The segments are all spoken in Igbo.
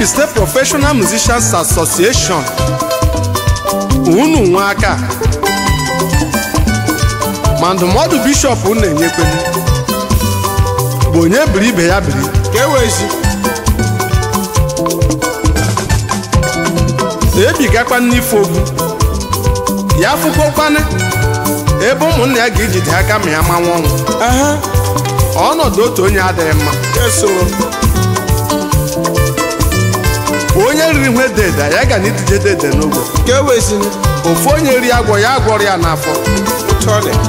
Mbi State Professional Musicians Association unu nwe aka ma ndụmọdụ bishọp na-enyekwenu bụ onye biri ibe ya biri ka e wezi ebigakwa n'ife ogbu ya fụkwakwana ebe ụmụnna ya ga-ejide aka ma ya manwa ọnwụ aha ọnọdụ otu onye adịghị mma esoro onye riri nwe deda ya ga na idije dede n'ogbe ka e wezi ofu onye ri agwọ ya agwọrọ ya n'afọ otu ọ dị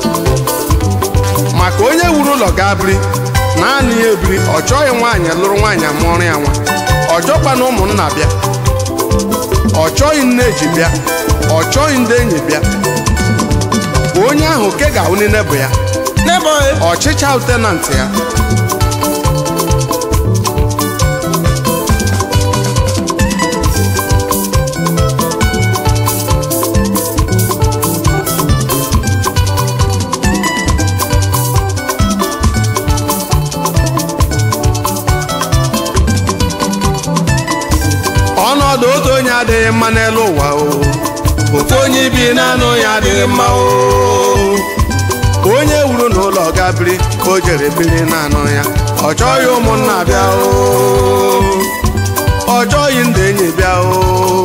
maka onye wuru ụlọ ga-abiri naanị ya ebiri ọ chọghị nwaanyị lụrụ nwaanyị amụọrọ ya nwa ọ chọkwa na ụmụnna bịa ọ chọghị nne eji bịa ọ chọghị ndị enyi bịa onye ahụ ke ga-ahụ nile bụ ya n'ebe ọ ọchịcha lutenant ya ọnọdụ otu onye adịghị mma n'elu ụwa o ofu onye bi naanị ya adịghị mma o onye wuru n'ụlọ ga biri ka o jere biri naanị ya ọ chọghị ụmụnna bịa o ọ chọghị ndị enyi bịa o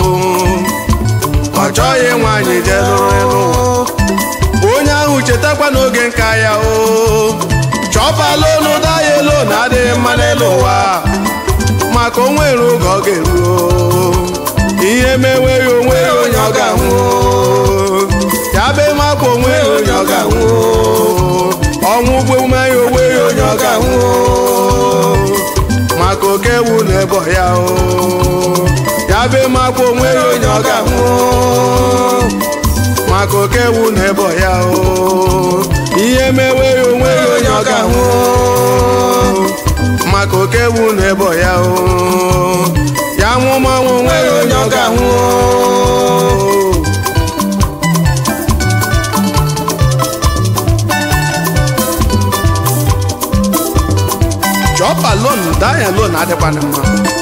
ọ chọghị nwaanyị je lụrụ elu ụwa onye ahụ chetakwa n'oge nka ya o chọpala olu daya elu na adịghị mma n'elu ụwa maka o nwere oge ọ ga-eru o. ihe meweghị onwe ya onye ọ ga-anwụ o. ya be makwa onwe ya onye ọ ga-anwụ o. ọnwụ ugbo ya onwe ya onye ọ ga-anwụ o. maka oke wu na ebo ya o ya be makwa onwe ya onye ọ ga-anwụ o. maka oke wu na ebo ya o ihe meweghị onwe ya onye ọ ga-anwụ o. maka oke ewu na ebo ya o ya nwụmanwụ onwe ya onye ọ ga-anwụ o. chọpa lon danya lon adịkwana mma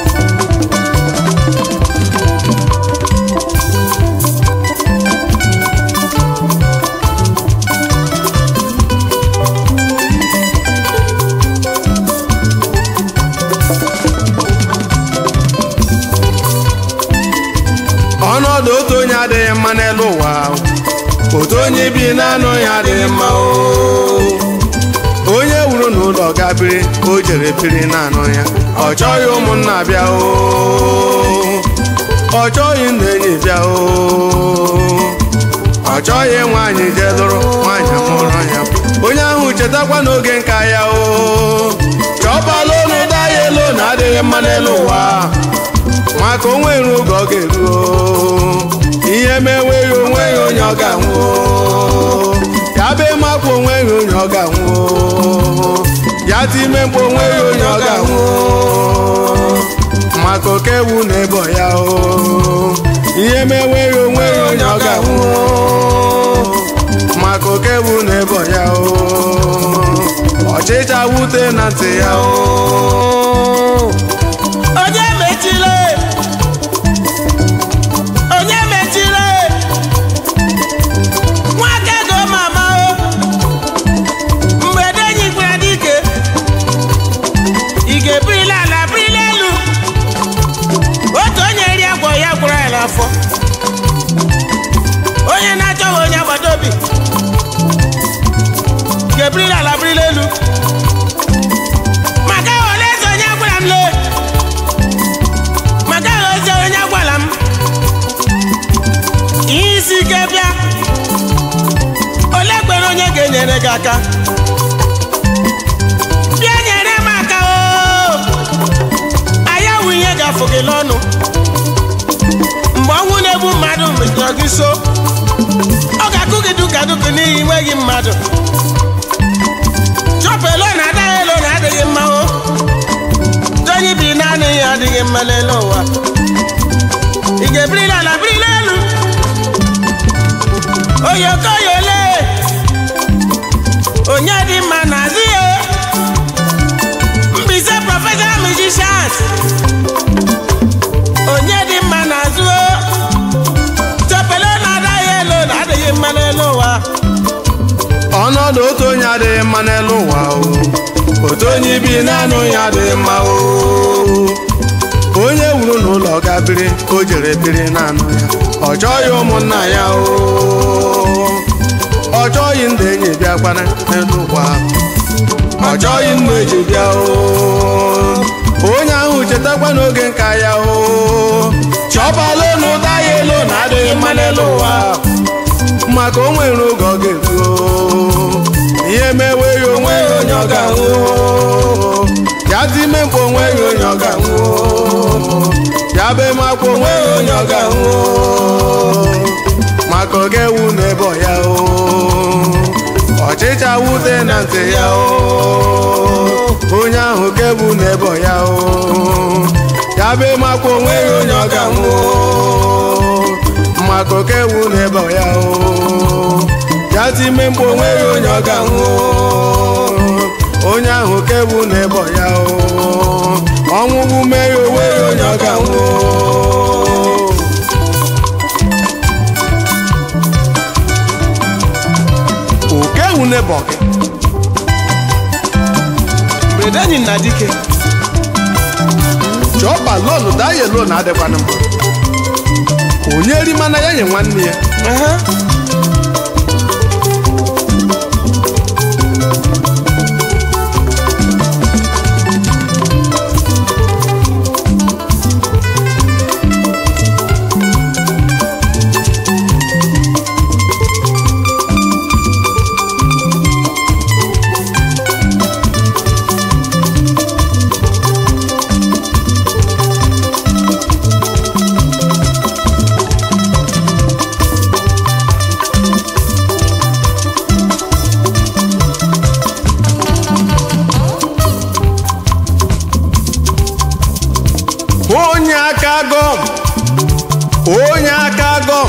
ọnọdụ otu onye adịghị mma n'elu ụwa otu onye bi naanị ya adịghị mma o onye wuru n'ụlọ ga biri o jere biri naanị ya ọ chọghị ụmụnna bịa o ọ chọghị ndị enyi bịa o ọ chọghị nwaanyị je lụrụ nwaanyị mụrụ ya onye ahụ chetakwa n'oge nka ya o chọbala olu daya elu na adịghị mma n'elu ụwa maka o nwere oge ọ ga-eru o. ihe meweghị onwe ya onye ọ ga-anwụ o. ya be makwa onwe ya onye ọ ga-anwụ o. ya dị ime mkpa onwe ya onye ọ ga-anwụ o. maka oke ewu na ebo ya o ihe meweghị onwe ya onye ọ ga-anwụ o. maka oke ewu na ebo ya o ọchịcha wute na ntị ya o onye mechile onye mechile nwaka go mama o mgbe denyi gwara dike ị ga-ebirila ala birila elu otu onye ri agwọ ya gwara ya n'afọ onye na-achọghị onye agbata obi ga-ebirila ala birila elu maka ole eze onye gwara m lee maka ozi onye gwara m ihe isi ike bịa ole kwere onye ga-enyere gị aka bịa nyere m aka o anya wụ ihe ga-afụ gị n'ọnụ mgbe ọnwụ na-egbu mmadụ mejọrọ gị so ọ ga-akụ gị duka duka n'ihi enweghị mmadụ chọpụ elo na adaghị elo na adịghị mma o onye bi naanị ya adịghị mma n'elu ụwa ị ga-ebirila ala birila elu oyokoyole onye dị mma na azụ ya Mbaise professional musicians ọnọdụ otu onye adịghị mma n'elu ụwa o otu onye ibi naanị onye adịghị mma o onye wuru n'ụlọ ga biri o jere biri naanị ya ọ chọghị ụmụnna ya o ọ chọghị ndị enyi bịakwana n'elu ụwa ọ chọghị nna eji bịa o onye ahụ chetakwa n'oge nka ya o chọbala elu ụda ya elu na adịghị mma n'elu ụwa maka o nwere oge ọ ga-eruo ihe mewe ya onwe ya onye ọ ga-ahụ ya dị ime mkpa onwe ya onye ọ ga-ahụ ya be makwa onwe ya onye ọ ga-ahụ maka ọ ga-ewu n'ebe ọ ya o ọchịcha wute na ntị ya o onye ahụ kebu n'ebe ọ ya o ya be makwa onwe ya onye ọ ga-ahụ maka okewu n'ebe ọ ya o ya ti ime mkpa onwe ya onye ọ ga-ahụ onye ahụ kewu n'ebe ọ ya o ọnwụgbu mee ya onwe ya onye ọ ga-ahụ okewu n'ebe ọ gị mberede enyi na dike chọọba lonu daye lonu adịkwana mma onye ri mana ya nye nwanne ya Aha. onye aka gọm onye aka gọm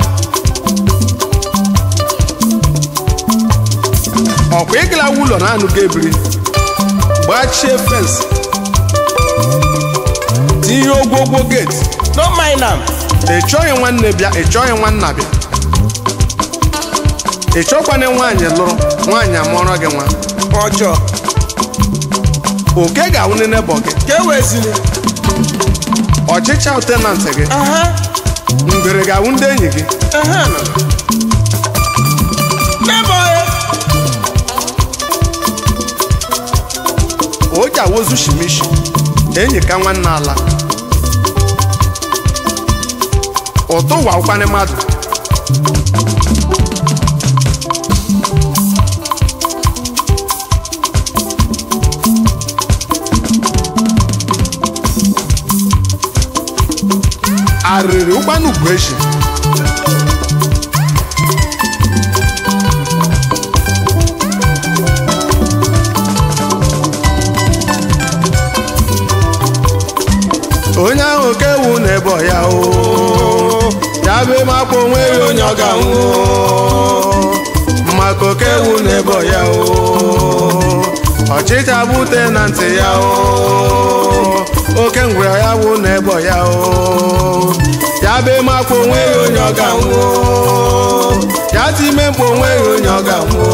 ọkwa ịgala ụlọ na-anụ ga ebiri gbachie fensị tinye ogwogwo geti no mind am ị chọghị nwanne bịa ị chọghị nwanna bịa ị chọkwana nwaanyị lụrụ nwaanyị amụọrọ gị nwa ọjọọ oke ga-awụ nene bọ gị ka e wezili ọchịcha tenantị gị aha ngwere ga-awụ ndị enyi gị aha nọ n'ebe ọya o ji awozu shimishi enyi ka nwanne ala ụtụ ụwa ụkwanị mmadụ arịrị ụkwanụ bụ echi onye ahụ kewu n'ebe ọ ya o ya be makwa onwe ya onye ọ ga-anwụ maka okewu n'ebe ọ ya o ọchịcha bute na ntị ya o oke ngwere ya wụ n'ebe ọ ya o ya be makwa onwe ya onye ọ ga-anwụ ya ti ime mkpa onwe ya onye ọ ga-anwụ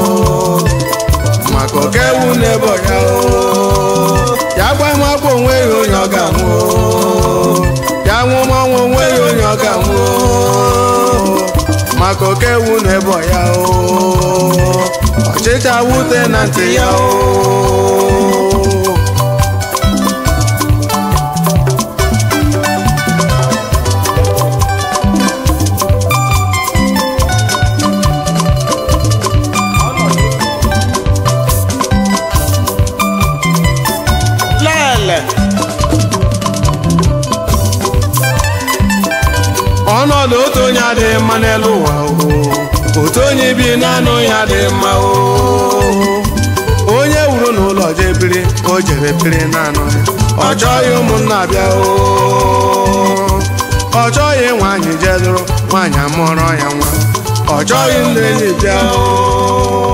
maka okewu n'ebe ọ ya o ya gwa m akwa onwe ya onye ọ ga-anwụ ya nwụ m ọnwụ onwe ya onye ọ ga-anwụ maka okewu n'ebe ọ ya o ọchịcha wute na ntị ya o lele ọnọdụ otu onye adịghị mma n'elu ụwa o otu onye bi naanị ya adịghị mma o onye wuru n'ụlọ jee biri o jere biri naanị ya ọ chọghị ụmụnna bịa o ọ chọghị nwaanyị jee lụrụ nwaanyị amụọrọ ya nwa ọ chọghị ndị enyi bịa o